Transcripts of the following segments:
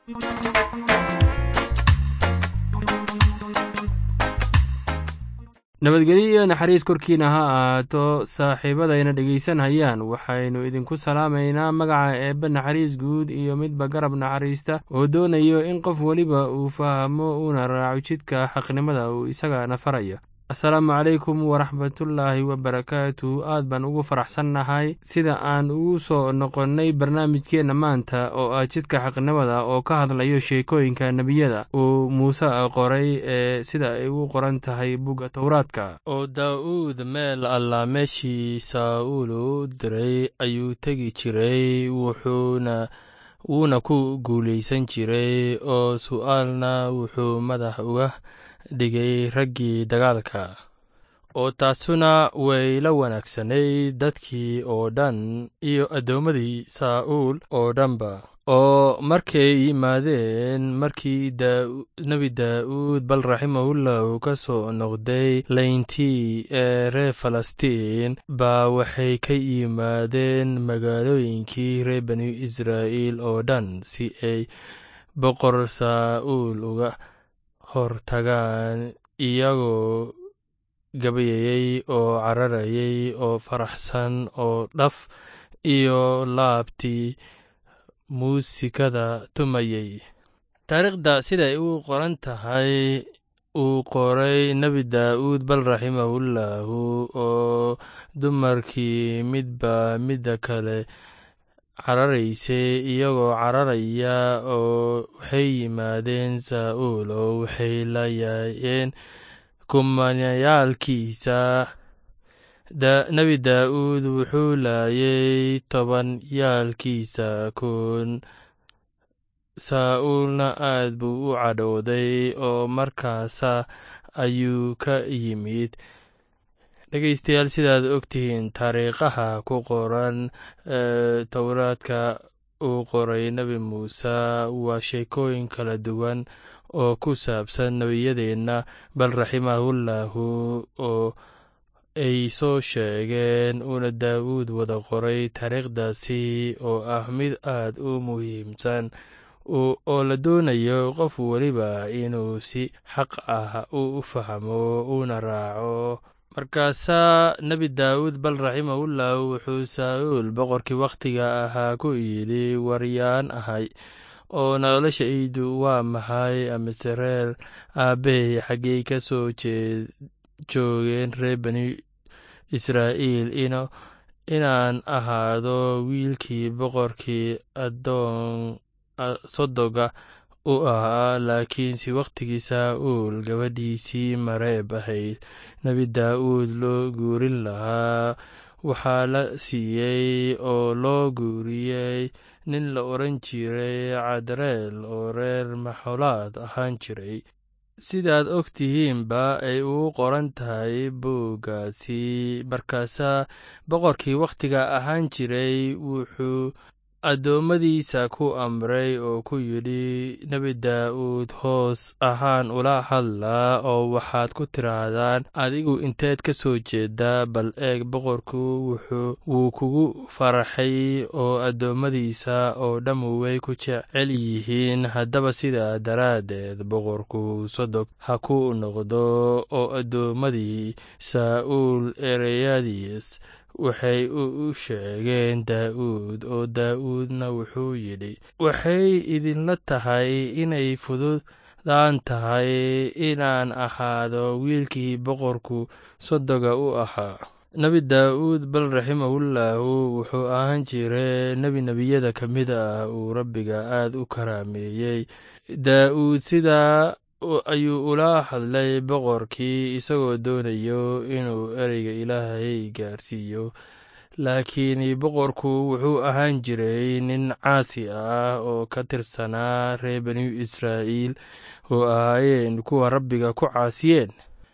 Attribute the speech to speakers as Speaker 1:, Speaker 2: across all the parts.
Speaker 1: nabadgelyo iyo naxariis korkiina ha ahaato saaxiibadayna dhegaysanhayaan waxaynu idinku salaamaynaa magaca eebbe naxariis guud iyo midba garab naxariista oo doonayo in qof weliba uu fahmo uuna raaco jidka xaqnimada uu isagana farayo asalaamu calaykum waraxmatullaahi wabarakaatu aad baan ugu faraxsannahay sida aan ugu soo noqonnay barnaamijkeenna maanta oo ah jidka xaqnimada oo ka hadlayo sheekooyinka nebiyada uu muuse qoray ee sida ay ugu qoran tahay bugga towraadka oo daa'uud meel alla meeshii saa'uul u diray ayuu tegi jiray wuxuuna wuuna ku guulaysan jiray oo su'aalna wuxuu madax uga dhigay raggii dagaalka oo taasuna way la wanaagsanay dadkii oo dhan iyo addoommadii saa'uul oo dhanba oo markay yimaadeen markii nebi daa'uud bal raximahullahu ka soo noqday layntii ee reer falastiin baa waxay ka yimaadeen magaalooyinkii reer bani israa'iil oo dhan si ay boqor saa'uul uga hortagaan iyagoo gabayayey oo cararayay oo faraxsan oo dhaf iyo laabtii muusikada tumayey taariikhda siday u qoran tahay uu qoray nebi daa'uud bal raximahullahu oo dumarkii midba midda kale cararaysay iyagoo cararaya oo waxay yimaadeen saa'uul oo waxay la yaayeen kumanayaalkiisa nebi daa'uud wuxuu laayay toban yaalkiisa kun saa'uulna aad buu u cadhooday oo markaasa ayuu ka yimid dhegeystayaal sidaad ogtihiin taariikhaha ku qoran towraadka uu qoray nebi muuse waa sheekooyin kala duwan oo ku saabsan nebiyadeenna bal raximahullahu oo ay soo sheegeen uuna daawuud wada qoray taariikhdaasi oo ah mid aad u muhiimsan oo la doonayo qof weliba inuu si xaq ah u fahmo uuna raaco markaasaa nebi daawuud bal raximahullah wuxuu saa'uul boqorkii wakhtiga ahaa ku yidhi waryaan ahay oo noloshaydu waa maxay amase reer aabbahay xaggey ka soo joogeen reer bani israa'iil inaan ahaado wiilkii boqorkii addoon sodoga u ahaa laakiinse wakhtigii saa'uul gabadhiisii mareeb ahayd nebi daa'uud loo guurin lahaa waxaa la siiyey oo loo guuriyey nin la odhan jiray cadreel oo reer maxolaad ahaan jiray sidaad og tihiinba ay ugu qoran tahay buuggaasi markaasaa boqorkii wakhtiga ahaan jiray wuxuu addoommadiisa ku amray oo ku yidhi nebi daa'uud hoos ahaan ula hadlaa oo waxaad ku tidhaahdaan adigu inteed ka soo jeedaa bal eeg boqorku wuu kugu faraxay oo addoommadiisa oo dhammu way ku jecel yihiin haddaba sidaa daraaddeed boqorku sodog ha ku noqdo oo addoommadii saa'uul ereyadiis waxay u sheegeen daa'uud oo daa'uudna wuxuu yidhi waxay idinla tahay inay fududaan tahay inaan ahaado wiilkii boqorku sodoga u ahaa nebi daa'uud bal raximahullahu wuxuu ahaan jiray nebi nebiyada ka mid ah uu rabbiga aad u karaameeyey daa'uud sidaa ayuu ula hadlay boqorkii isagoo doonayo inuu ereyga ilaahay gaarsiiyo laakiin boqorku wuxuu ahaan jiray nin caasi ah oo ka tirsanaa reer bani israa'iil oo ahaayeen kuwa rabbiga ku caasiyeen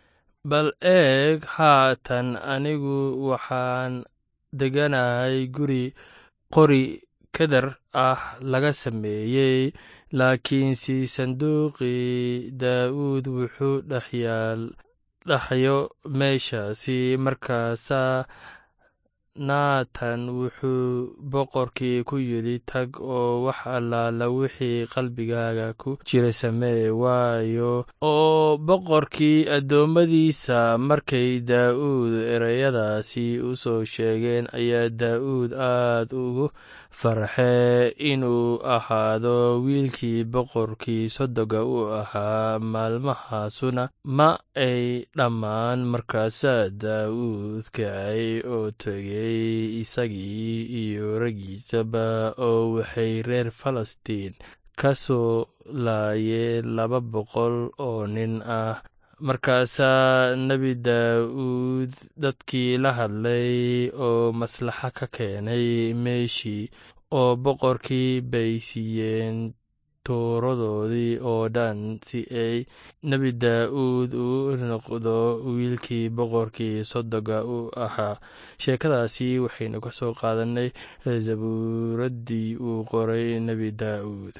Speaker 1: bal eeg haatan anigu waxaan deganahay guri qori kadar ah laga sameeyey laakiinse sanduuqii daa'uud wuxuu dhexyaal dhaxyo meeshaasi markaasaa naatan wuxuu boqorkii ku yidhi tag oo wax allaala wixii qalbigaaga ku jira samee waayo oo boqorkii addoommadiisa markay daa'uud ereyadaasi u soo sheegeen ayaa daa'uud aad ugu farxee inuu ahaado wiilkii boqorkii sodoga u ahaa maalmahaasuna ma ay dhammaan markaasaa daa'uud kacay oo tegey isagii iyo raggiisaba oo waxay reer falastiin ka soo laayeen laba boqol oo nin ah markaasaa nebi daa'uud dadkii la hadlay oo maslaxa ka keenay meeshii oo boqorkii bay siiyeen tuuradoodii oo dhan si ay nebi daa'uud u noqdo wiilkii boqorkii sodoga u ahaa sheekadaasi waxaynu ka soo qaadanay zabuuraddii uu qoray nebi daa'uud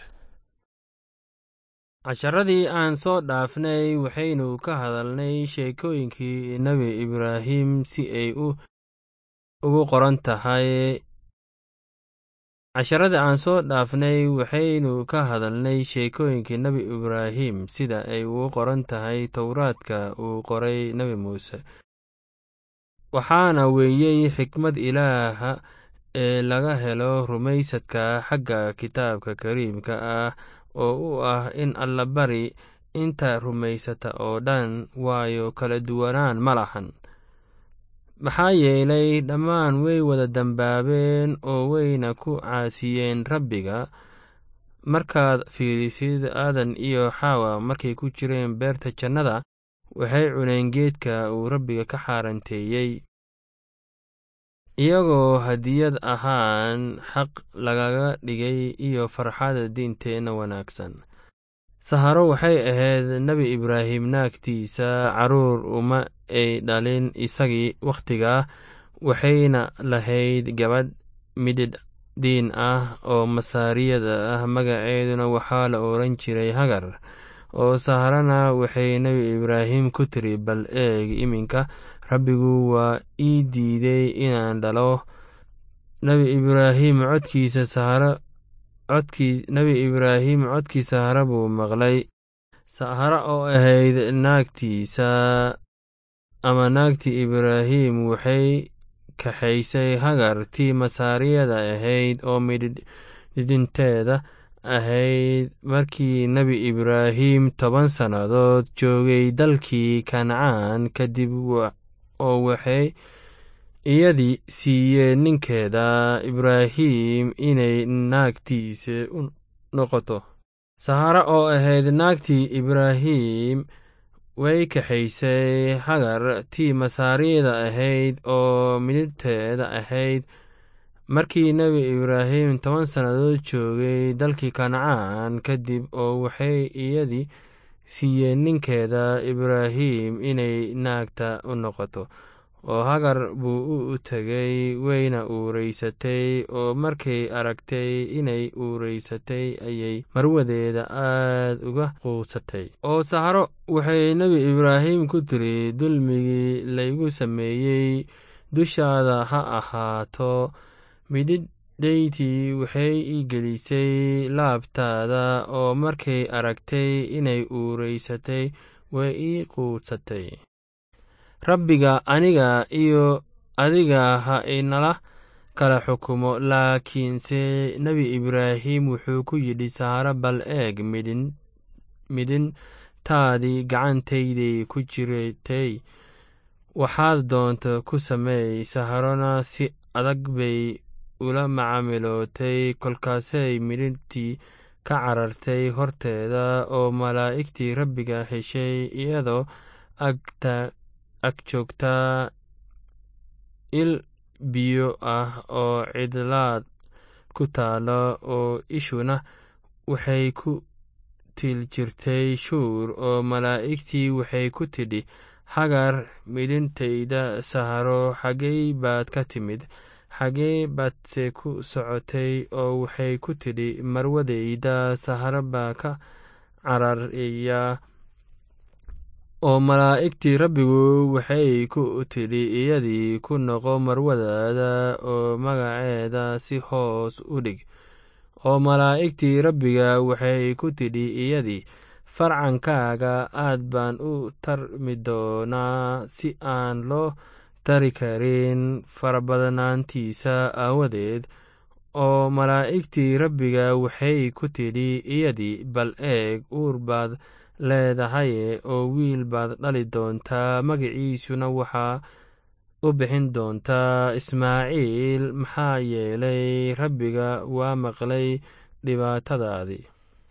Speaker 2: casharadii aan soo dhaafnay waxaynu ka hadalnay sheekooyinkii nebi ibraahim si ay ugu qoran tahay casharadii aan soo dhaafnay waxaynu ka hadalnay sheekooyinkii nebi ibraahim sida ay ugu qoran tahay towraadka uu qoray nebi muuse waxaana weeyey xikmad ilaaha ee laga helo rumaysadka xagga kitaabka kariimka ah oo u ah in allabari inta rumaysata oo dhan waayo kala duwanaan ma lahan maxaa yeelay dhammaan way wada dembaabeen oo wayna ku caasiyeen rabbiga markaad fiirisid aadan iyo xaawa markay ku jireen beerta jannada waxay cuneen geedka uu rabbiga ka xaaranteeyey iyagoo hadiyad ahaan xaq lagaga dhigay iyo farxada diinteenna wanaagsan saharo waxay ahayd nebi ibraahim naagtiisa carruur uma ay dhalin isagii wakhtigaa waxayna lahayd gabadh mididh diin ah oo masaariyada ah magaceeduna waxaa la odhan jiray hagar oo saharana waxay nebi ibraahim ku tiri bal eeg iminka rabbigu waa ii diiday inaan dhalo nebi ibraahim codkiisa saharo codkii nebi ibraahim codkii sahara buu maqlay sahara oo ahayd naagtiisa ama naagtii ibraahim waxay kaxaysay hagar tii masaariyada ahayd oo midhidhinteeda ahayd markii nebi ibraahim toban sannadood joogay dalkii kancaan kadib oo waxay iyadii siiyeen ninkeeda ibraahim inay naagtiisa u noqoto sahara oo ahayd naagtii ibraahim way kaxaysay hagar tii masaariyada ahayd oo midhibteeda ahayd markii nebi ibraahim toban sannadood joogay dalkii kancaan kadib oo waxay iyadii siiyeen ninkeeda ibraahim inay naagta u noqoto oo hagar buu u tegay wayna uureysatay oo markay aragtay inay uureysatay ayay marwadeeda aad uga quusatay oo saharo waxay nebi ibraahim ku tiri dulmigii laygu sameeyey dushaada ha ahaato mididhaydii waxay ii gelisay laabtaada oo markay aragtay inay uureysatay way ii quusatay rabbiga aniga iyo adiga ha inala kala xukumo laakiinse nebi ibraahim wuxuu ku yidhi saharo bal eeg midhintaadii gacantayday ku jiratay waxaad doonto ku sameey saharona si adag bay ula macaamilootay kolkaasay midhintii ka carartay horteeda oo malaa'igtii rabbiga heshay iyadoo agta ag joogtaa il biyo ah oo cidlaad ku taalo oo ishuna waxay ku til jirtay shuur oo malaa'igtii waxay ku tidhi hagar midhintayda saharo xaggey baad ka timid xaggee baadse ku socotay oo waxay ku tidhi marwadayda saharo baa ka cararaya oo malaa'igtii rabbigu waxay ku tidhi iyadii ku noqo marwadaada oo magaceeda si hoos u dhig oo malaa'igtii rabbiga waxay ku tidhi iyadii farcankaaga aad baan u tarmi doonaa si aan loo tari karin farabadnaantiisa aawadeed oo malaa'igtii rabbiga waxay ku tidhi iyadii bal eeg uur baad leedahaye oo wiil baad dhali doontaa magaciisuna waxaa u bixin doontaa ismaaciil maxaa yeelay rabbiga waa maqlay dhibaatadaadii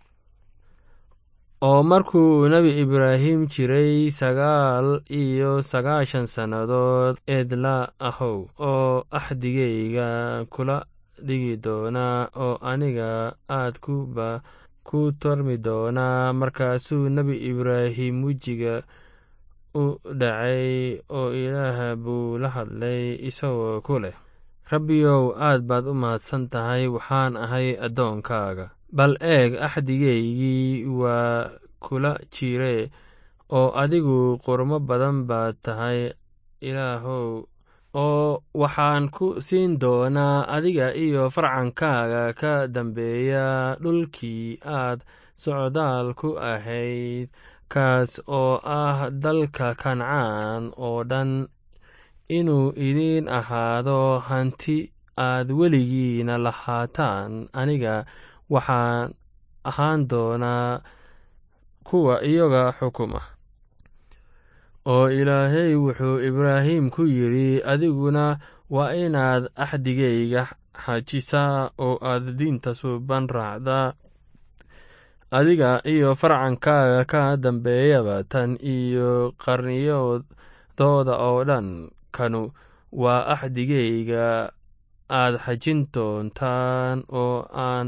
Speaker 2: oo markuu nebi ibraahim jiray sagaal iyo sagaashan sannadood eedla ahow oo axdigayga kula dhigi doonaa oo aniga aad kuba ku tormi doonaa markaasuu nebi ibraahim wejiga u dhacay oo ilaah buu la hadlay isagoo ku leh rabbiyow aad baad u mahadsan tahay waxaan ahay addoonkaaga bal eeg axdigaygii waa kula jire oo adigu qurmo badan baad tahay ilaahow oo waxaan ku siin doonaa adiga iyo farcankaaga ka dambeeya dhulkii aad socdaal ku ahayd kaas oo ah dalka kancaan oo dhan inuu idiin ahaado hanti aad weligiina lahaataan aniga waxaan ahaan doonaa kuwa iyaga xukuma oo ilaahay wuxuu ibraahim ku yidhi adiguna waa inaad axdigayga xajisaa oo aad diinta suuban raacdaa adiga iyo farcankaaga ka dambeeyaba tan iyo qarniyadooda oo dhan kanu waa axdigayga aad xajin doontaan oo aan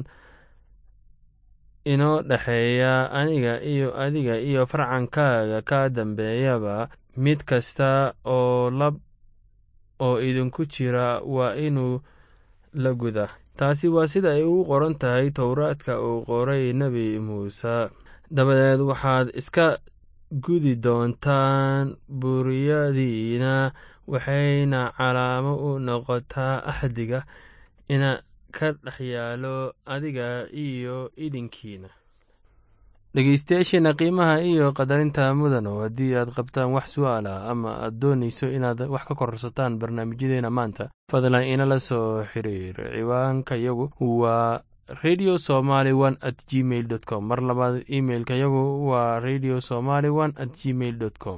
Speaker 2: inoo dhexeeya aniga iyo adiga iyo farcankaaga ka dambeeyaba mid kasta oo lab oo idinku jira waa inuu la guda taasi waa sida ay ugu qoran tahay towraadka uu qoray nebi muuse dabadeed waxaad iska gudi doontaan buriyadiina waxayna calaamo u noqotaa axdiga ina ka dhex yaalo adiga iyo idinkiina dhegeystayaasheena qiimaha iyo qadarinta mudano haddii aad qabtaan wax su-aala ama aad doonayso inaad wax ka korsataan barnaamijyadeena maanta fadlan inala soo xiriir ciwaanka yagu waa radio somaly one at gmail dot com mar labaad imailka yagu waa radio somaly one at gmail dot com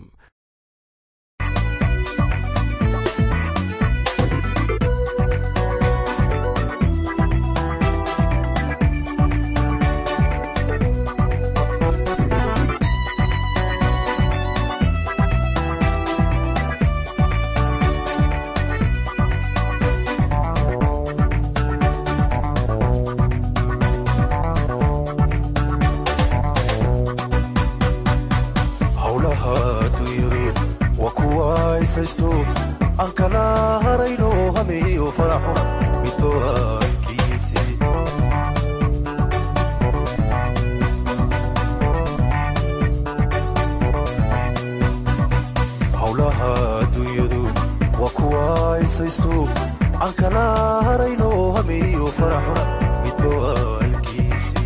Speaker 3: aan kala harayno hameeyo faraxo midooankiisi howlaha adduunyadu waa kuwa isaysto aan kala harayno hameeyo faraxo midooankiisi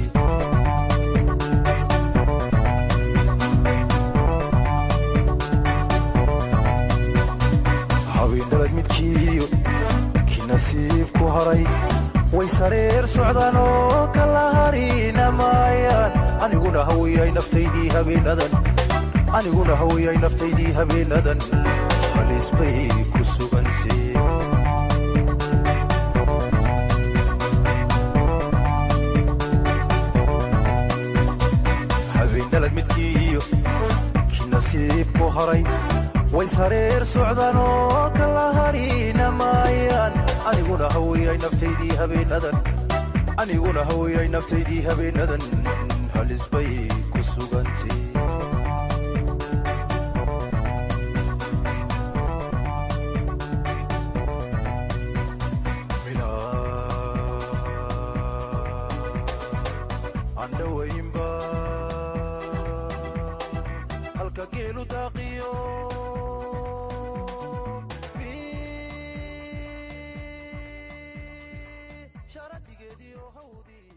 Speaker 3: haweenalad midkiiyo kii nasiib ku haray way sareer socdaan oo kala harina maayaan aniguna hawiyay naftaydii habeenadan aniguna hawiyay naftaydii habeenadan halis bay ku suganse habeenalad midkiiyo kii nasiib ku haray way sareer socdaan oo kala harina maayaan aniguna hawiyay naftaydii habeenadan aniguna hawiyay naftaydii habeenadan halis bay ku sugantay andhawaynba halka geelu daaq bilowdii